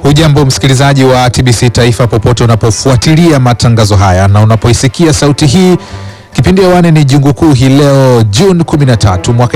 Hujambo msikilizaji wa TBC Taifa popote unapofuatilia matangazo haya na unapoisikia sauti hii. Kipindi hewani ni Jungu Kuu hii leo Juni 13 mwaka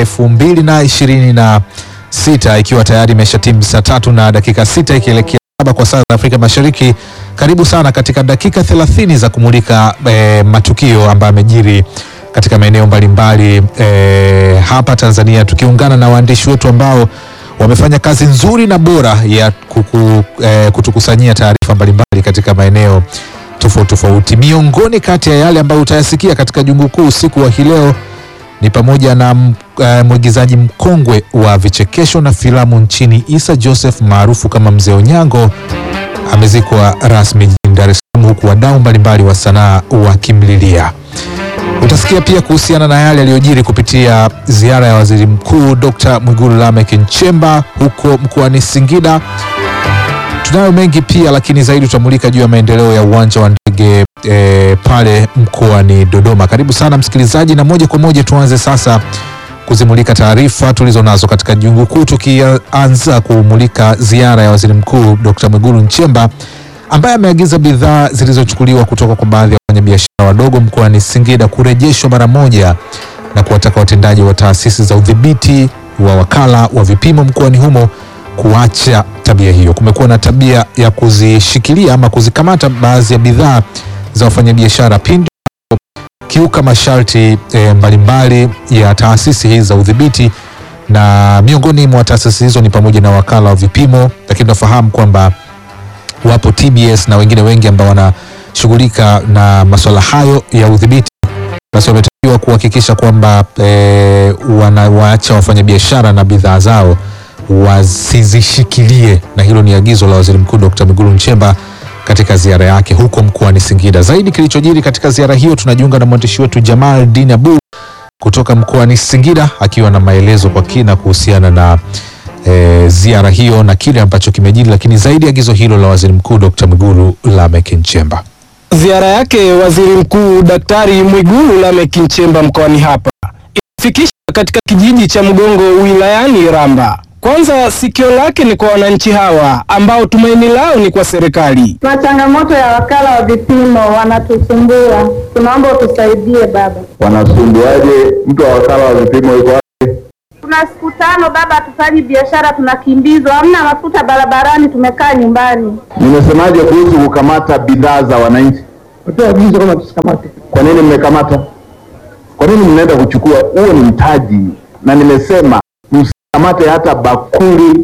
2026 ikiwa tayari imesha timu saa tatu na dakika sita ikielekea saba kwa saa za Afrika Mashariki. Karibu sana katika dakika 30 za kumulika eh, matukio ambayo yamejiri katika maeneo mbalimbali eh, hapa Tanzania tukiungana na waandishi wetu ambao wamefanya kazi nzuri na bora ya kuku, eh, kutukusanyia taarifa mbalimbali katika maeneo tofauti tofauti. Miongoni kati ya yale ambayo utayasikia katika Jungu Kuu usiku wa hii leo ni pamoja na eh, mwigizaji mkongwe wa vichekesho na filamu nchini Issa Joseph maarufu kama Mzee Onyango amezikwa rasmi jijini Dar es Salaam, huku wadau mbalimbali wa sanaa wakimlilia. Utasikia pia kuhusiana na yale yaliyojiri kupitia ziara ya Waziri Mkuu Dr. Mwigulu Lameck Nchemba huko mkoani Singida. Tunayo mengi pia, lakini zaidi tutamulika juu ya maendeleo ya uwanja wa ndege e, pale mkoani Dodoma. Karibu sana msikilizaji, na moja kwa moja tuanze sasa kuzimulika taarifa tulizo nazo katika Jungu Kuu, tukianza kumulika ziara ya Waziri Mkuu Dr. Mwigulu Nchemba ambaye ameagiza bidhaa zilizochukuliwa kutoka kwa baadhi ya wafanyabiashara wadogo mkoani Singida kurejeshwa mara moja na kuwataka watendaji wa taasisi za udhibiti wa wakala wa vipimo mkoani humo kuacha tabia hiyo. Kumekuwa na tabia ya kuzishikilia ama kuzikamata baadhi ya bidhaa za wafanyabiashara pindi kiuka masharti e, mbalimbali ya taasisi hizi za udhibiti, na miongoni mwa taasisi hizo ni pamoja na wakala wa vipimo, lakini tunafahamu kwamba wapo TBS na wengine wengi ambao wanashughulika na masuala hayo ya udhibiti. Basi wametakiwa kuhakikisha kwamba e, wanawaacha wafanyabiashara na bidhaa zao wasizishikilie, na hilo ni agizo la Waziri Mkuu Dr. Mwigulu Nchemba katika ziara yake huko mkoani Singida. Zaidi kilichojiri katika ziara hiyo, tunajiunga na mwandishi wetu Jamal Din Abu kutoka mkoani Singida akiwa na maelezo kwa kina kuhusiana na E, ziara hiyo na kile ambacho kimejiri, lakini zaidi agizo hilo la Waziri Mkuu Dr. Mwigulu Lameck Nchemba. Ziara yake Waziri Mkuu Daktari Mwigulu Lameck Nchemba mkoani hapa imefikisha katika kijiji cha Mgongo wilayani Iramba. Kwanza sikio lake ni kwa wananchi hawa ambao tumaini lao ni kwa serikali. Tuna changamoto ya wakala wa vipimo wanatusumbua, tunaomba utusaidie baba. Wanasumbuaje? Mtu wa wakala wa vipimo yuko Tuna siku tano baba, hatufanyi biashara, tunakimbizwa, hamna mafuta barabarani, tumekaa nyumbani. Nimesemaje kuhusu kukamata bidhaa za wananchi? Agizo kama tusikamate. Kwa nini mmekamata? Kwa nini mnaenda kuchukua? Huo ni mtaji, na nimesema msikamate hata bakuli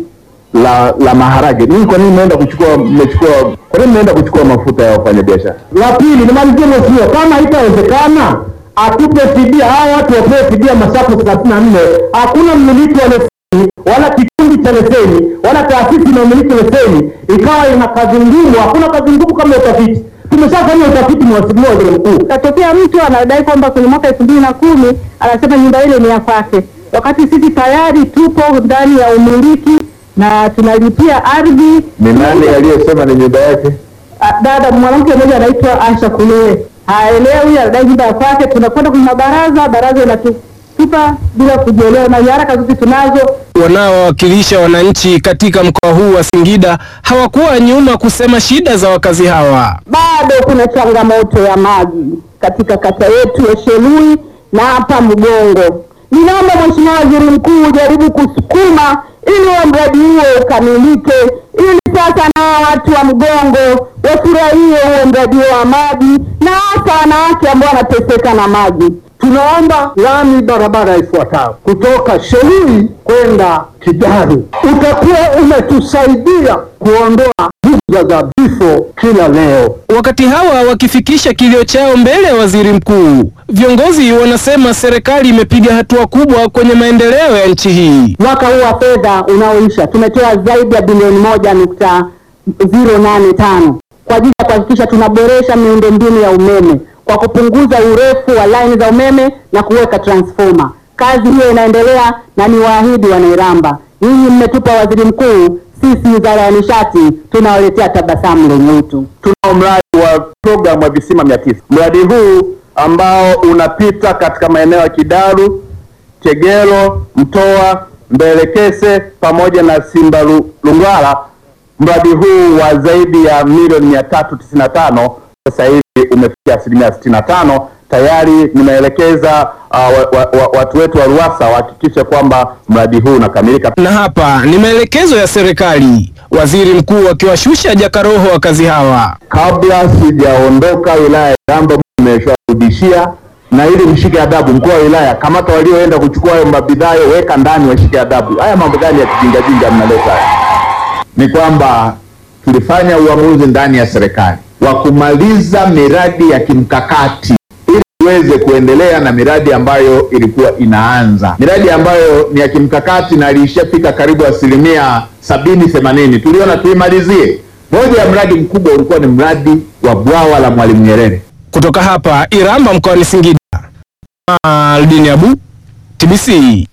la la maharage. Nini? Kwa nini mnaenda kuchukua? Mmechukua? Kwa nini mnaenda kuchukua mafuta ya wafanyabiashara? La pili, nimalizie mheshimiwa, kama haitawezekana atupe fidia, hao watu wapewe fidia masafu thelathini na nne. Hakuna mmiliki wa leseni wala kikundi cha leseni wala taasisi inayomiliki leseni ikawa ina kazi ngumu. Hakuna kazi ngumu kama utafiti. Tumeshafanya utafiti, mheshimiwa waziri mkuu. Katokea mtu anadai kwamba kwenye mwaka elfu mbili na kumi anasema nyumba ile ni ya kwake, wakati sisi tayari tupo ndani ya umiliki na tunalipia ardhi. Ni nani aliyesema ni nyumba yake? Ah, Dada mwanamke mmoja anaitwa Asha Kulule haelewi, anadai nyumba ya kwake. Tunakwenda kwenye mabaraza, baraza inatutupa bila kujielewa, na nyaraka zote tunazo. Wanaowakilisha wananchi katika mkoa huu wa Singida hawakuwa nyuma kusema shida za wakazi hawa. Bado kuna changamoto ya maji katika kata yetu ya Shelui na hapa Mgongo. Ninaomba Mheshimiwa Waziri Mkuu ujaribu kusukuma ili huo mradi huo ukamilike, ili sasa nao watu wa Mgongo wafurahie huo mradi huo wa maji, na hasa wanawake ambao wanateseka na maji. Tunaomba lami barabara ifuatayo kutoka Shelui kwenda Kidaru, utakuwa umetusaidia kuondoa visa za vifo kila leo. Wakati hawa wakifikisha kilio chao mbele ya waziri mkuu, viongozi wanasema serikali imepiga hatua kubwa kwenye maendeleo ya nchi hii. Mwaka huu wa fedha unaoisha tumetoa zaidi ya bilioni moja nukta zero nane tano kwa ajili ya kuhakikisha tunaboresha miundombinu ya umeme kwa kupunguza urefu wa laini za umeme na kuweka transformer. Kazi hiyo inaendelea na ni waahidi wanairamba, nyinyi mmetupa waziri mkuu, sisi wizara ya nishati tunawaletea tabasamu lenye utu. Tunao mradi wa programu ya visima mia tisa. Mradi huu ambao unapita katika maeneo ya Kidaru, Chegero, Mtoa, Mbelekese pamoja na Simba Lu- Lungwala mradi huu wa zaidi ya milioni mia tatu tisini na tano sasa hivi umefikia asilimia sitini na tano tayari nimeelekeza uh, wa, wa, wa, watu wetu wa RUWASA wahakikishe kwamba mradi huu unakamilika. Na hapa ni maelekezo ya serikali, waziri mkuu akiwashusha jakaroho wakazi hawa. Kabla sijaondoka wilaya ya Iramba, nimesharudishia na ili mshike adabu, mkuu wa wilaya, kamata walioenda kuchukua hayo mabidhaa, weka ndani, washike adabu. Haya mambo gani ya kijingajinga mnaleta haya? Ni kwamba tulifanya uamuzi ndani ya serikali wa kumaliza miradi ya kimkakati ili tuweze kuendelea na miradi ambayo ilikuwa inaanza, miradi ambayo ni ya kimkakati na ilishafika karibu asilimia sabini themanini. Tuliona tuimalizie. Moja ya mradi mkubwa ulikuwa ni mradi wa bwawa la Mwalimu Nyerere. Kutoka hapa Iramba mkoani Singida, Aldini Abu, TBC.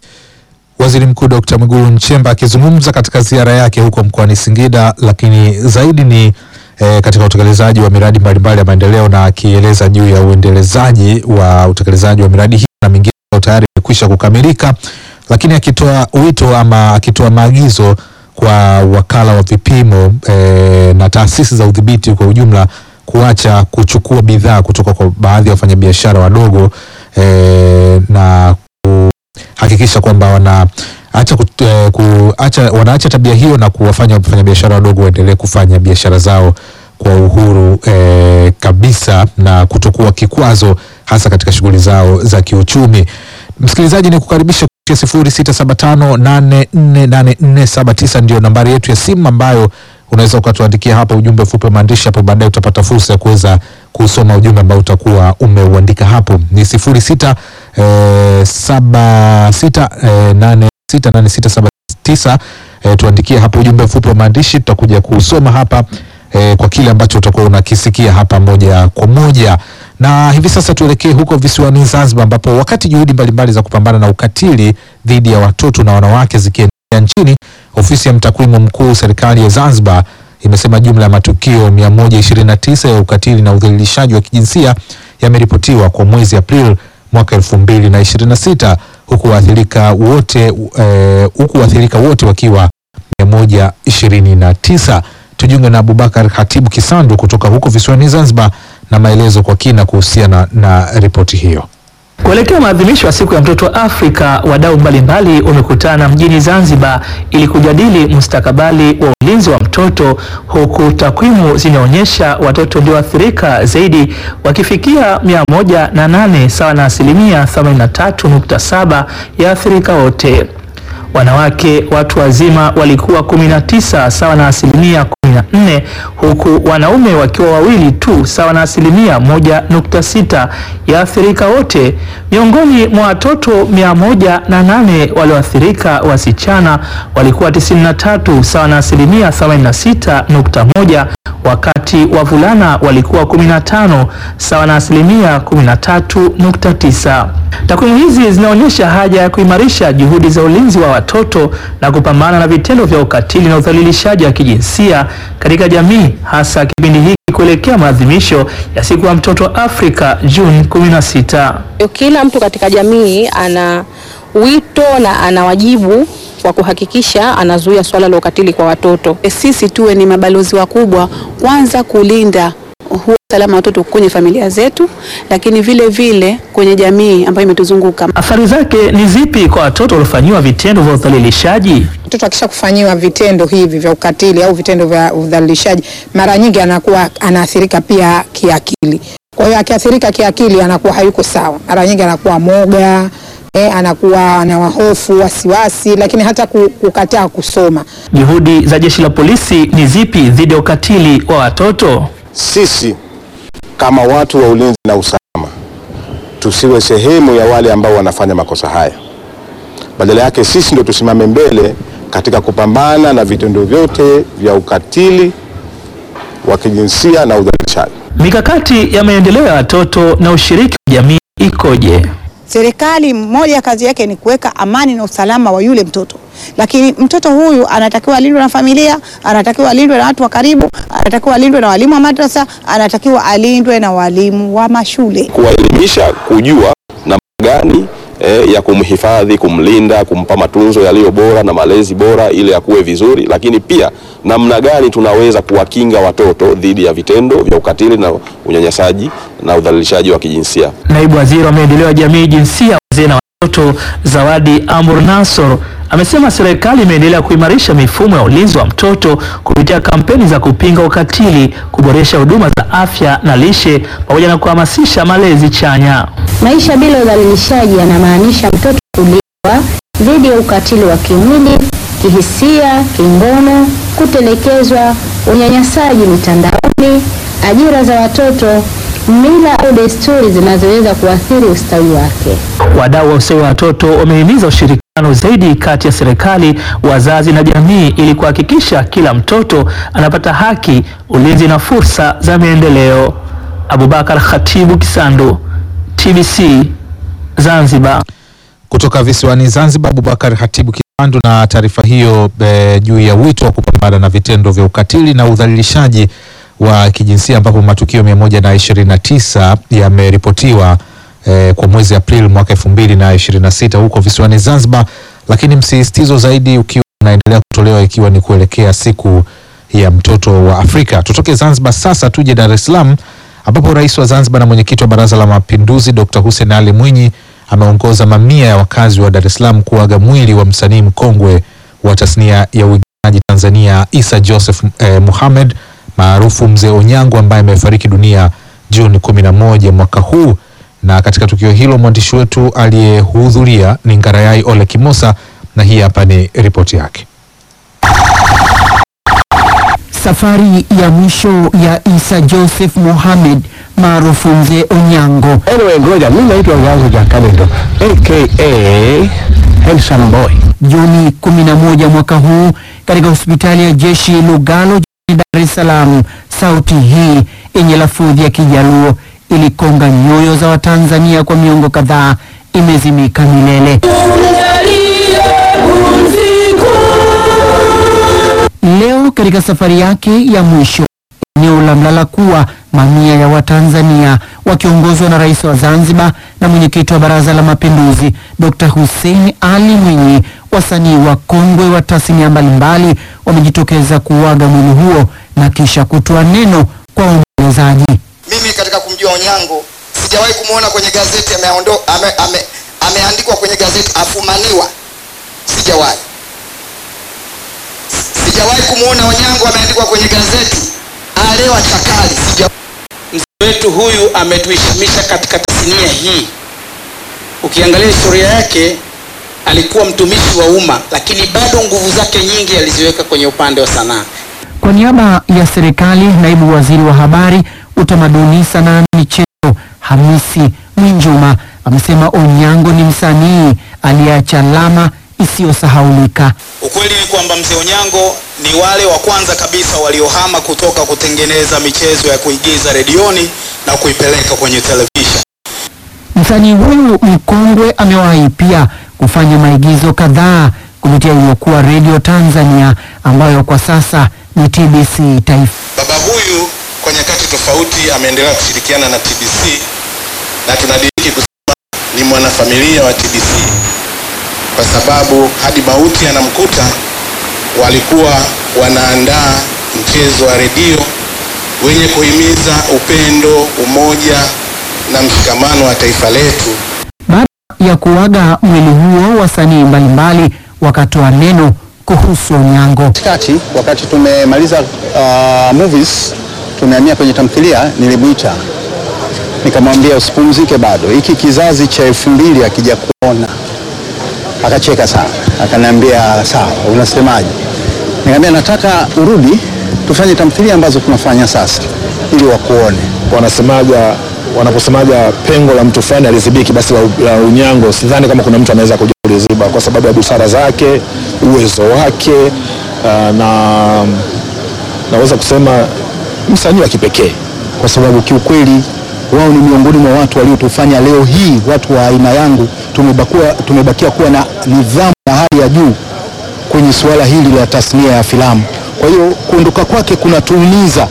Waziri Mkuu Dr. Mwigulu Nchemba akizungumza katika ziara yake huko mkoani Singida, lakini zaidi ni eh, katika utekelezaji wa miradi mbalimbali ya maendeleo na akieleza juu ya uendelezaji wa utekelezaji wa miradi hii na mingine ambayo tayari imekwisha kukamilika, lakini akitoa wito ama akitoa maagizo kwa wakala wa vipimo eh, na taasisi za udhibiti kwa ujumla kuacha kuchukua bidhaa kutoka kwa baadhi ya wafanyabiashara wadogo eh, na hakikisha kwamba wanaacha kut- eh, kuacha wanaacha tabia hiyo na kuwafanya wafanyabiashara wadogo waendelee kufanya biashara zao kwa uhuru eh, kabisa na kutokuwa kikwazo hasa katika shughuli zao za kiuchumi. Msikilizaji, ni kukaribisha kupitia sifuri sita saba tano nane nne nane nne saba tisa ndio nambari yetu ya simu ambayo unaweza ukatuandikia hapa ujumbe mfupi wa maandishi. Hapo baadaye utapata fursa ya kuweza kusoma ujumbe ambao utakuwa umeuandika hapo. Ni sifuri sita eh, saba sita eh, nane sita nane sita saba tisa. Eh, tuandikie hapo ujumbe mfupi wa maandishi, tutakuja kusoma hapa eh, kwa kile ambacho utakuwa unakisikia hapa moja kwa moja. Na hivi sasa tuelekee huko visiwani Zanzibar, ambapo wakati juhudi mbalimbali za kupambana na ukatili dhidi ya watoto na wanawake zikiendelea nchini, ofisi ya mtakwimu mkuu serikali ya Zanzibar imesema jumla ya matukio 129 ya ukatili na udhalilishaji wa kijinsia yameripotiwa kwa mwezi Aprili mwaka 2026 huku waathirika wote eh, huku waathirika wote wakiwa 129. Tujiunge na Abubakar Hatibu Kisandu kutoka huko visiwani Zanzibar na maelezo kwa kina kuhusiana na ripoti hiyo. Kuelekea maadhimisho ya siku ya mtoto Afrika, wadau mbalimbali wamekutana mjini Zanzibar ili kujadili mustakabali wa ulinzi wa mtoto, huku takwimu zinaonyesha watoto walioathirika zaidi wakifikia mia moja na nane sawa na asilimia 83.7 ya athirika wote. Wanawake watu wazima walikuwa 19 sawa na asilimia 14 huku wanaume wakiwa wawili tu sawa na asilimia 1.6 ya athirika wote. Miongoni mwa watoto 108 walioathirika wasichana walikuwa 93 sawa na asilimia 86.1 wakati wavulana walikuwa 15 sawa na asilimia 13.9. Takwimu hizi zinaonyesha haja ya kuimarisha juhudi za ulinzi wa watoto na kupambana na vitendo vya ukatili na udhalilishaji wa kijinsia katika jamii, hasa kipindi hiki kuelekea maadhimisho ya siku ya mtoto Afrika Juni 16. Kila mtu katika jamii ana wito na ana wajibu wa kuhakikisha anazuia swala la ukatili kwa watoto. Sisi tuwe ni mabalozi wakubwa, kwanza kulinda huo usalama wa watoto kwenye familia zetu, lakini vile vile kwenye jamii ambayo imetuzunguka. Athari zake ni zipi kwa watoto waliofanyiwa vitendo vya udhalilishaji? Mtoto akisha kufanyiwa vitendo hivi vya ukatili au vitendo vya udhalilishaji, mara nyingi anakuwa anaathirika pia kiakili. Kwa hiyo akiathirika kiakili, anakuwa hayuko sawa, mara nyingi anakuwa moga eh, anakuwa ana hofu, wasiwasi, lakini hata ku- kukataa kusoma. Juhudi za jeshi la polisi ni zipi dhidi ya ukatili wa watoto? Sisi kama watu wa ulinzi na usalama tusiwe sehemu ya wale ambao wanafanya makosa haya. Badala yake sisi ndio tusimame mbele katika kupambana na vitendo vyote vya ukatili wa kijinsia na udhalilishaji. Mikakati ya maendeleo ya watoto na ushiriki wa jamii ikoje? Serikali moja ya kazi yake ni kuweka amani na usalama wa yule mtoto, lakini mtoto huyu anatakiwa alindwe na familia, anatakiwa alindwe na watu wa karibu, anatakiwa alindwe na walimu wa madrasa, anatakiwa alindwe na walimu wa mashule. Kuwaelimisha, kujua namna gani eh, ya kumhifadhi, kumlinda, kumpa matunzo yaliyo bora na malezi bora ili akuwe vizuri, lakini pia namna gani tunaweza kuwakinga watoto dhidi ya vitendo vya ukatili na unyanyasaji na udhalilishaji wa kijinsia. Naibu Waziri wa Maendeleo ya Jamii, Jinsia, Wazee na Watoto Zawadi Amur Nassor amesema serikali imeendelea kuimarisha mifumo ya ulinzi wa mtoto kupitia kampeni za kupinga ukatili, kuboresha huduma za afya na lishe pamoja na kuhamasisha malezi chanya. Maisha bila udhalilishaji yanamaanisha mtoto kulindwa dhidi ya ukatili wa kimwili, kihisia, kingono, kutelekezwa, unyanyasaji mitandaoni, ajira za watoto, mila au desturi zinazoweza kuathiri ustawi wake. Wadau wa ustawi wa watoto wamehimiza ushirikiano zaidi kati ya serikali, wazazi na jamii ili kuhakikisha kila mtoto anapata haki, ulinzi na fursa za maendeleo. Abubakar Khatibu Kisandu, TBC Zanzibar. Kutoka visiwani Zanzibar, Abubakar Hatibu Kisandu na taarifa hiyo e, juu ya wito wa kupambana na vitendo vya ukatili na udhalilishaji wa kijinsia ambapo matukio mia moja na ishirini na tisa yameripotiwa e, kwa mwezi Aprili mwaka elfu mbili na ishirini na sita huko visiwani Zanzibar, lakini msisitizo zaidi ukiwa unaendelea kutolewa ikiwa ni kuelekea siku ya mtoto wa Afrika. Tutoke Zanzibar sasa tuje Dar es Salaam ambapo rais wa Zanzibar na mwenyekiti wa Baraza la Mapinduzi Dr. Hussein Ali Mwinyi ameongoza mamia ya wakazi wa Dar es Salaam kuaga mwili wa msanii mkongwe wa tasnia ya uigizaji Tanzania Isa Joseph eh, Mohamed maarufu Mzee Onyango ambaye amefariki dunia Juni 11 mwaka huu. Na katika tukio hilo mwandishi wetu aliyehudhuria ni Ngarayai Ole Kimosa, na hii hapa ni ripoti yake. Safari ya mwisho ya Isa Joseph Mohamed maarufu Mzee Onyango. Anyway, ngoja mimi naitwa Onyango Jakalendo aka Handsome Boy. Juni 11 mwaka huu katika hospitali ya jeshi Lugalo jijini Dar es Salaam, sauti hii yenye lafudhi ya Kijaluo ilikonga nyoyo za Watanzania kwa miongo kadhaa, imezimika milele. Leo katika safari yake ya mwisho eneo la Mlalakuwa, mamia ya Watanzania wakiongozwa na rais wa Zanzibar na mwenyekiti wa Baraza la Mapinduzi Dr. Hussein Ali Mwinyi, wasanii wa kongwe wa tasnia mbalimbali wamejitokeza kuuaga mwili huo na kisha kutoa neno kwa waombolezaji. Mimi katika kumjua Onyango sijawahi kumwona kwenye gazeti ameondo, ame, ame, ameandikwa kwenye gazeti afumaniwa, sijawahi sijawahi kumwona Onyango ameandikwa kwenye gazeti alewa chakali. Sija... Mzee wetu huyu ametuheshimisha katika tasnia hii. Ukiangalia historia yake, alikuwa mtumishi wa umma, lakini bado nguvu zake nyingi aliziweka kwenye upande wa sanaa. Kwa niaba ya serikali, naibu waziri wa habari, utamaduni, sanaa na michezo Hamisi Mwinjuma amesema Onyango ni msanii aliyeacha alama isiyosahaulika. Ukweli ni kwamba mzee Onyango ni wale wa kwanza kabisa waliohama kutoka kutengeneza michezo ya kuigiza redioni na kuipeleka kwenye televisheni. Msanii huyu mkongwe amewahi pia kufanya maigizo kadhaa kupitia iliyokuwa Radio Tanzania ambayo kwa sasa ni TBC Taifa. Baba huyu kwa nyakati tofauti ameendelea kushirikiana na TBC na tunadiriki kusema ni mwanafamilia wa TBC kwa sababu hadi mauti yanamkuta walikuwa wanaandaa mchezo wa redio wenye kuhimiza upendo, umoja na mshikamano wa taifa letu. Baada ya kuaga mwili huo, wasanii mbalimbali wakatoa neno kuhusu Onyango. Katikati wakati tumemaliza uh, movies tumehamia kwenye tamthilia, nilimwita nikamwambia usipumzike bado, hiki kizazi cha elfu mbili akija kuona. Akacheka sana, akaniambia sawa, unasemaje? Nikamwambia nataka urudi tufanye tamthilia ambazo tunafanya sasa ili wakuone. Wanasemaja, wanaposemaja pengo la mtu fulani alizibiki, basi la, la Onyango sidhani kama kuna mtu anaweza kuja kuliziba kwa sababu ya busara zake, uwezo wake uh, na naweza kusema msanii wa kipekee kwa sababu kiukweli wao ni miongoni mwa watu waliotufanya leo hii watu wa aina yangu tumebakia, tumebakia kuwa na nidhamu ya hali ya juu kwenye suala hili la tasnia ya filamu. Kwa hiyo kuondoka kwake kunatuumiza.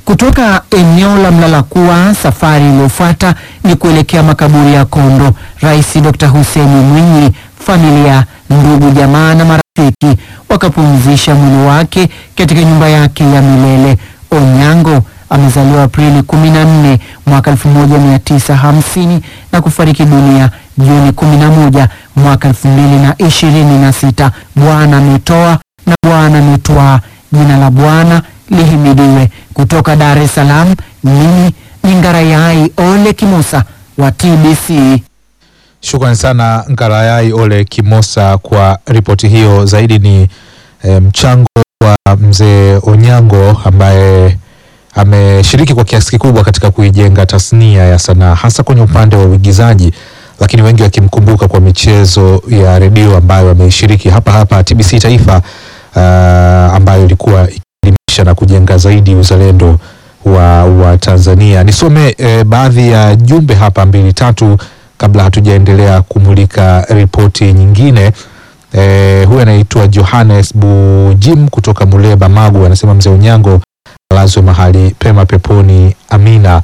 Kutoka eneo la Mlalakuwa, safari iliyofuata ni kuelekea makaburi ya Kondo. Rais Dr. Hussein Mwinyi, familia, ndugu, jamaa na marafiki wakapumzisha mwili wake katika nyumba yake ya milele. Onyango amezaliwa Aprili 14 mwaka 1950 na kufariki dunia Juni 11 mwaka 2026. Bwana ametoa na Bwana ametwaa, jina la Bwana lihimidiwe. Kutoka Dar es Salaam, mimi ni Ngarayai Ole Kimosa wa TBC. Shukrani sana Ngarayai Ole Kimosa kwa ripoti hiyo. Zaidi ni e, mchango wa mzee Onyango ambaye ameshiriki kwa kiasi kikubwa katika kuijenga tasnia ya sanaa hasa kwenye upande wa uigizaji, lakini wengi wakimkumbuka kwa michezo ya redio ambayo ameishiriki hapa hapa TBC Taifa, uh, ambayo ilikuwa ikielimisha na kujenga zaidi uzalendo wa, wa Tanzania. Nisome eh, baadhi ya jumbe hapa mbili tatu kabla hatujaendelea kumulika ripoti nyingine. Eh, huyu anaitwa Johannes Bujim kutoka Muleba Magu, anasema mzee Onyango alazwe mahali pema peponi, amina.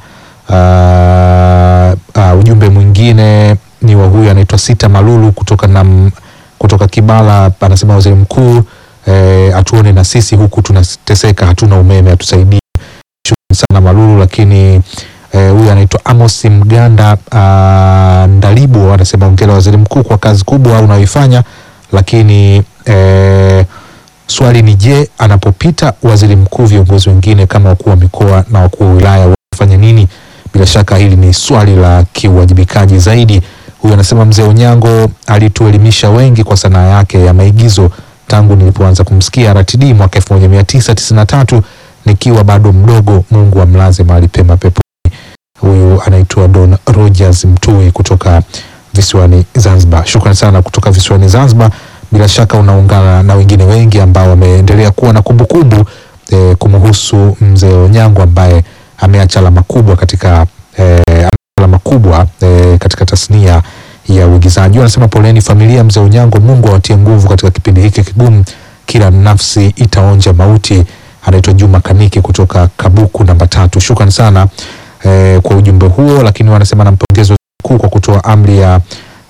Uh, uh, ujumbe mwingine ni wa huyu anaitwa Sita Malulu kutoka nam, kutoka Kibala, anasema waziri mkuu eh, atuone na sisi huku tunateseka, hatuna umeme, atusaidie. Shukrani sana Malulu. Lakini eh, huyu anaitwa Amos Mganda uh, Ndalibo anasema hongera waziri mkuu kwa kazi kubwa unayoifanya, lakini eh, swali ni je, anapopita waziri mkuu viongozi wengine kama wakuu wa mikoa na wakuu wa wilaya wanafanya nini? Bila shaka hili ni swali la kiuwajibikaji zaidi. Huyu anasema mzee Onyango alituelimisha wengi kwa sanaa yake ya maigizo tangu nilipoanza kumsikia RTD mwaka 1993 nikiwa bado mdogo. Mungu amlaze mahali pema peponi. Huyu anaitwa Don Rogers Mtui kutoka visiwani Zanzibar. Shukrani sana kutoka visiwani Zanzibar. Bila shaka unaungana na wengine wengi ambao wameendelea kuwa na kumbukumbu eh, kumhusu mzee Onyango ambaye ameacha alama kubwa katika eh, alama kubwa eh, katika tasnia ya uigizaji. Wanasema poleni familia mzee Onyango, Mungu awatie nguvu katika kipindi hiki kigumu, kila nafsi itaonja mauti. Anaitwa Juma Kaniki kutoka Kabuku namba tatu. Shukrani sana eh, kwa ujumbe huo, lakini wanasema nampongeza mkuu kwa kutoa amri ya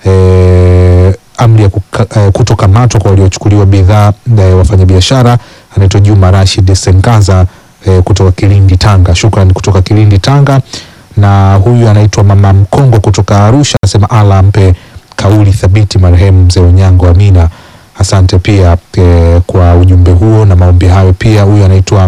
eh, amri ya kuka- eh, kutokamatwa kwa waliochukuliwa bidhaa eh, wafanyabiashara. Anaitwa Juma Rashid Sengaza eh, kutoka Kilindi Tanga. Shukrani kutoka Kilindi Tanga. Na huyu anaitwa Mama Mkongo kutoka Arusha, anasema ala ampe kauli thabiti marehemu mzee Onyango. Amina. Asante pia eh, kwa ujumbe huo na maombi hayo. Pia huyu anaitwa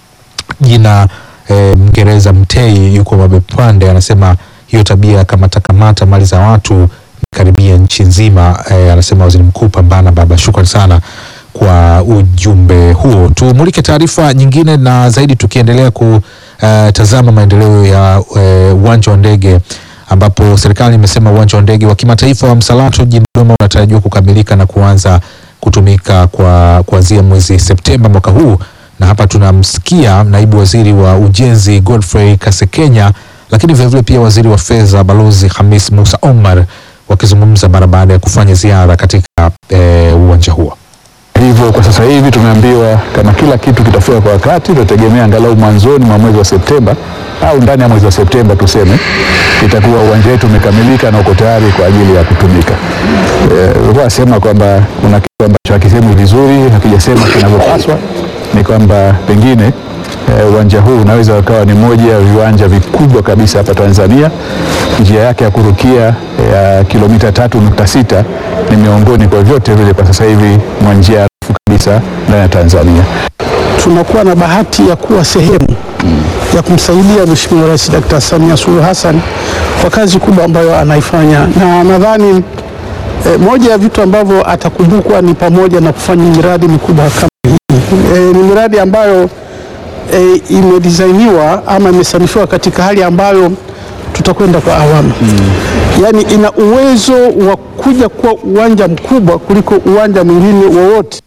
jina eh, Mngereza Mtei yuko Mabepande, anasema hiyo tabia ya kamata kamata mali za watu karibia nchi nzima. Eh, anasema waziri mkuu, pambana baba. Shukrani sana kwa ujumbe huo. Tumulike taarifa nyingine na zaidi, tukiendelea kutazama maendeleo ya eh, uwanja wa ndege ambapo serikali imesema uwanja wa ndege wa kimataifa wa Msalato jijini Dodoma unatarajiwa kukamilika na kuanza kutumika kwa kuanzia mwezi Septemba mwaka huu, na hapa tunamsikia naibu waziri wa ujenzi Godfrey Kasekenya, lakini vilevile pia waziri wa fedha Balozi Hamis Musa Omar wakizungumza mara baada ya kufanya ziara katika eh, uwanja huo. Hivyo kwa sasa hivi tumeambiwa kama kila kitu kitafika kwa wakati, tutategemea angalau mwanzoni mwa mwezi wa Septemba au ndani ya mwezi wa Septemba tuseme, itakuwa uwanja wetu umekamilika na uko tayari kwa ajili ya kutumika. Ulikuwa nasema kwamba kuna kitu ambacho hakisemwi vizuri, hakijasema kinavyopaswa, ni kwamba pengine eh, uwanja huu unaweza ukawa ni moja ya viwanja vikubwa kabisa hapa Tanzania. Njia yake ya kurukia ya kilomita tatu nukta sita ni miongoni kwa vyote vile kwa sasa hivi mwa njia refu kabisa ndani ya Tanzania. tunakuwa na bahati ya kuwa sehemu ya kumsaidia Mheshimiwa Rais Dkt. Samia Suluhu Hassan kwa kazi kubwa ambayo anaifanya, na nadhani eh, moja ya vitu ambavyo atakumbukwa ni pamoja na kufanya miradi mikubwa kama hii. Eh, ni miradi ambayo eh, imedisainiwa ama imesanifiwa katika hali ambayo tutakwenda kwa awamu yaani ina uwezo wa kuja kuwa uwanja mkubwa kuliko uwanja mwingine wowote.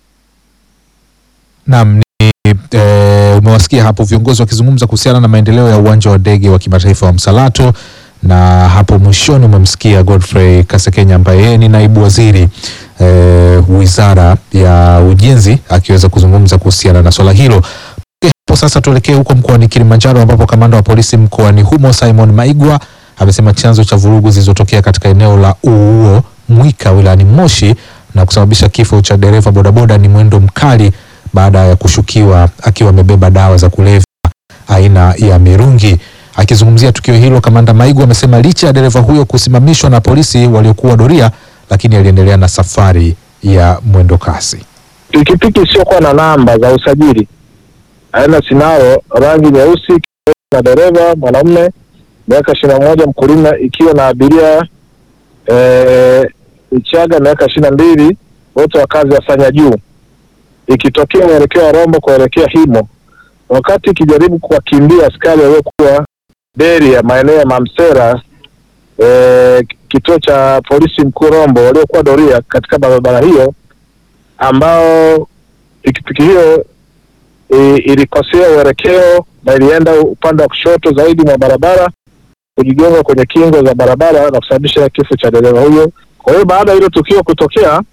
Naam, ni e, umewasikia hapo viongozi wakizungumza kuhusiana na maendeleo ya uwanja wa ndege wa kimataifa wa Msalato, na hapo mwishoni umemsikia Godfrey Kasekenya ambaye yeye ni naibu waziri e, wizara ya ujenzi akiweza kuzungumza kuhusiana na swala hilo. hapo sasa tuelekee huko mkoani Kilimanjaro ambapo kamanda wa polisi mkoani humo Simon Maigwa amesema chanzo cha vurugu zilizotokea katika eneo la Uuo Mwika wilayani Moshi na kusababisha kifo cha dereva bodaboda ni mwendo mkali baada ya kushukiwa akiwa amebeba dawa za kulevya aina ya mirungi. Akizungumzia tukio hilo, kamanda Maigwa amesema licha ya dereva huyo kusimamishwa na polisi waliokuwa doria, lakini aliendelea na safari ya mwendo kasi. pikipiki isiyokuwa na namba za usajili aina Sinaro rangi nyeusi na dereva mwanamume miaka ishirini na moja mkulima ikiwa na abiria eh, Ichaga miaka ishirini na mbili wote wakazi wa Sanya Juu ikitokea uelekeo wa Rombo kuelekea Himo wakati ikijaribu kuwakimbia askari waliokuwa beri ya maeneo ya Mamsera eh, kituo cha polisi mkuu Rombo waliokuwa doria katika barabara hiyo ambao pikipiki hiyo e, ilikosea uelekeo na ilienda upande wa kushoto zaidi mwa barabara kujigonga kwenye kingo za barabara na kusababisha kifo cha dereva huyo. Kwa hiyo baada ya hilo tukio kutokea,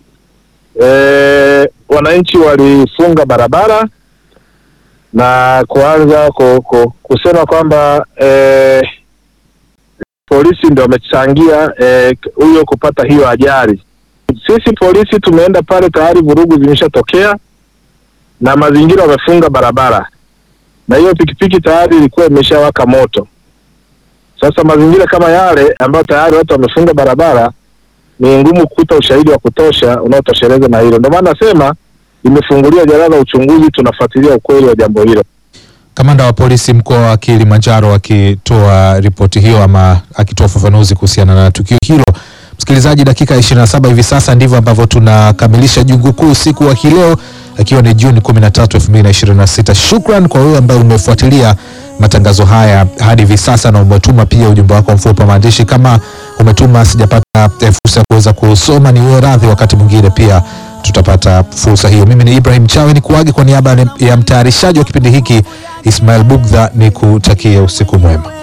e, wananchi walifunga barabara na kuanza ku, ku, kusema kwamba e, polisi ndio wamechangia eh, huyo kupata hiyo ajali. Sisi polisi tumeenda pale, tayari vurugu zimeshatokea na mazingira wamefunga barabara, na hiyo pikipiki tayari ilikuwa imeshawaka moto. Sasa mazingira kama yale ambayo tayari watu wamefunga barabara, ni ngumu kukuta ushahidi wa kutosha unaotosheleza na hilo. Ndio maana nasema imefunguliwa jalada la uchunguzi, tunafuatilia ukweli wa jambo hilo. Kamanda wa polisi mkoa wa Kilimanjaro akitoa ripoti hiyo ama akitoa ufafanuzi kuhusiana na tukio hilo. Msikilizaji, dakika 27 hivi sasa ndivyo ambavyo tunakamilisha jungu kuu usiku wa kileo ikiwa ni Juni 13, 2026. Shukran kwa wewe ambaye umefuatilia matangazo haya hadi hivi sasa na umetuma pia ujumbe wako mfupi wa maandishi. Kama umetuma sijapata eh, fursa ya kuweza kusoma, ni wewe radhi, wakati mwingine pia tutapata fursa hiyo. Mimi ni Ibrahim Chawe ni kuage kwa niaba ya mtayarishaji wa kipindi hiki Ismail Bugdha, ni kutakia usiku mwema.